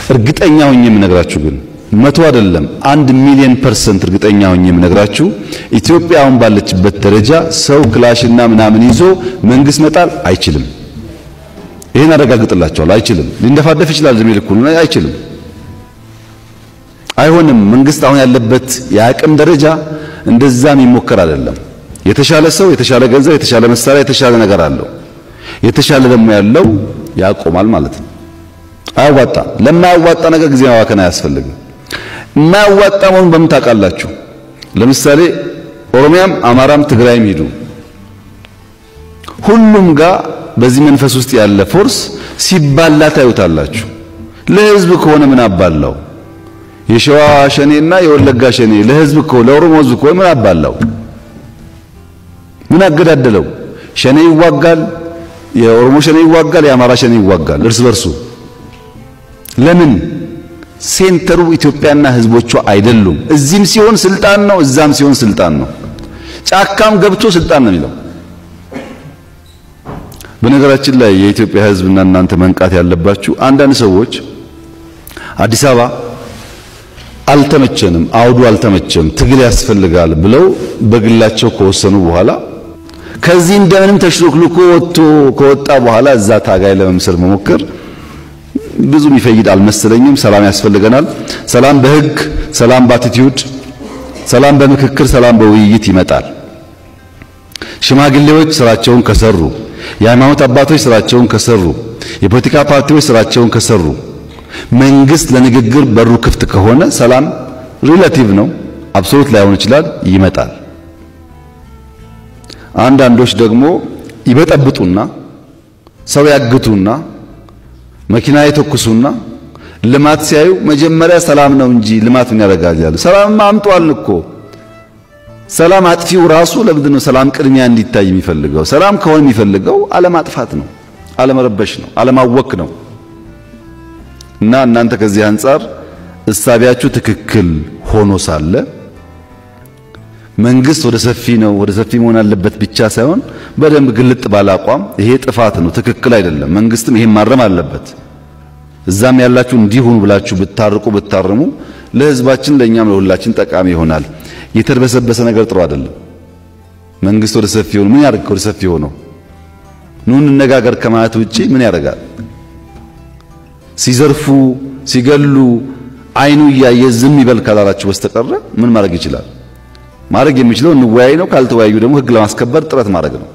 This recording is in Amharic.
እርግጠኛ ሆኜ የምነግራችሁ ግን መቶ አይደለም አንድ ሚሊዮን ፐርሰንት እርግጠኛ ሆኜ የምነግራችሁ ኢትዮጵያ አሁን ባለችበት ደረጃ ሰው ክላሽና ምናምን ይዞ መንግስት መጣል አይችልም። ይሄን አረጋግጥላችኋለሁ። አይችልም። ሊንደፋደፍ ይችላል እድሜ ልኩን አይችልም። አይሆንም። መንግስት አሁን ያለበት የአቅም ደረጃ እንደዛም ይሞከር አይደለም። የተሻለ ሰው፣ የተሻለ ገንዘብ፣ የተሻለ መሳሪያ፣ የተሻለ ነገር አለው። የተሻለ ደግሞ ያለው ያቆማል ማለት ነው። አያዋጣም። ለማያዋጣ ነገር ጊዜ ማባከን አያስፈልግም። የማያዋጣ መሆኑን በምን ታውቃላችሁ? ለምሳሌ ኦሮሚያም፣ አማራም፣ ትግራይም ሂዱ ሁሉም ጋር በዚህ መንፈስ ውስጥ ያለ ፎርስ ሲባላ ታዩታላችሁ። ለህዝብ ከሆነ ምን አባላው? የሸዋ ሸኔና የወለጋ ሸኔ ለህዝብ እኮ ለኦሮሞ ህዝብ እኮ ምን አባላው? ምን አገዳደለው? ሸኔ ይዋጋል፣ የኦሮሞ ሸኔ ይዋጋል፣ የአማራ ሸኔ ይዋጋል እርስ በርሱ። ለምን? ሴንተሩ ኢትዮጵያና ህዝቦቿ አይደሉም። እዚህም ሲሆን ስልጣን ነው፣ እዛም ሲሆን ስልጣን ነው። ጫካም ገብቶ ስልጣን ነው የሚለው። በነገራችን ላይ የኢትዮጵያ ህዝብና እናንተ መንቃት ያለባችሁ አንዳንድ ሰዎች አዲስ አበባ አልተመቸንም፣ አውዱ አልተመቸም፣ ትግል ያስፈልጋል ብለው በግላቸው ከወሰኑ በኋላ ከዚህ እንደምንም ተሽሎክልኮ ወጥቶ ከወጣ በኋላ እዛ ታጋይ ለመምሰል መሞከር ብዙ የሚፈይድ አልመሰለኝም። ሰላም ያስፈልገናል። ሰላም በህግ፣ ሰላም በአቲቲዩድ፣ ሰላም በምክክር፣ ሰላም በውይይት ይመጣል። ሽማግሌዎች ስራቸውን ከሰሩ፣ የሃይማኖት አባቶች ስራቸውን ከሰሩ፣ የፖለቲካ ፓርቲዎች ስራቸውን ከሰሩ፣ መንግስት ለንግግር በሩ ክፍት ከሆነ ሰላም ሪላቲቭ ነው፣ አብሶሉት ላይሆን ይችላል፣ ይመጣል። አንዳንዶች ደግሞ ይበጠብጡና ሰው ያግቱና መኪና የተኩሱና ልማት ሲያዩ መጀመሪያ ሰላም ነው እንጂ ልማት ምን ያደርጋል ያሉ። ሰላም አምጧል እኮ ሰላም አጥፊው ራሱ ለምንድን ነው ሰላም ቅድሚያ እንዲታይ የሚፈልገው? ሰላም ከሆነ የሚፈልገው አለማጥፋት ነው፣ አለመረበሽ ነው፣ አለማወክ ነው። እና እናንተ ከዚህ አንጻር እሳቢያችሁ ትክክል ሆኖ ሳለ መንግስት ወደ ሰፊ ነው ወደ ሰፊ መሆን አለበት ብቻ ሳይሆን በደንብ ግልጥ ባለ አቋም ይሄ ጥፋት ነው፣ ትክክል አይደለም፣ መንግስትም ይሄን ማረም አለበት፣ እዛም ያላችሁ እንዲሁኑ ብላችሁ ብታርቁ ብታርሙ ለህዝባችን ለእኛም ለሁላችን ጠቃሚ ይሆናል። የተርበሰበሰ ነገር ጥሩ አይደለም። መንግስት ወደ ሰፊ ሆኖ ምን ያደርግ? ወደ ሰፊ ሆኖ ኑ እንነጋገር ከማለት ውጪ ምን ያደርጋል? ሲዘርፉ ሲገሉ አይኑ እያየ ዝም ይበል ካላላችሁ በስተቀረ ምን ማድረግ ይችላል? ማድረግ የሚችለው እንወያይ ነው። ካልተወያዩ ደግሞ ህግ ለማስከበር ጥረት ማድረግ ነው።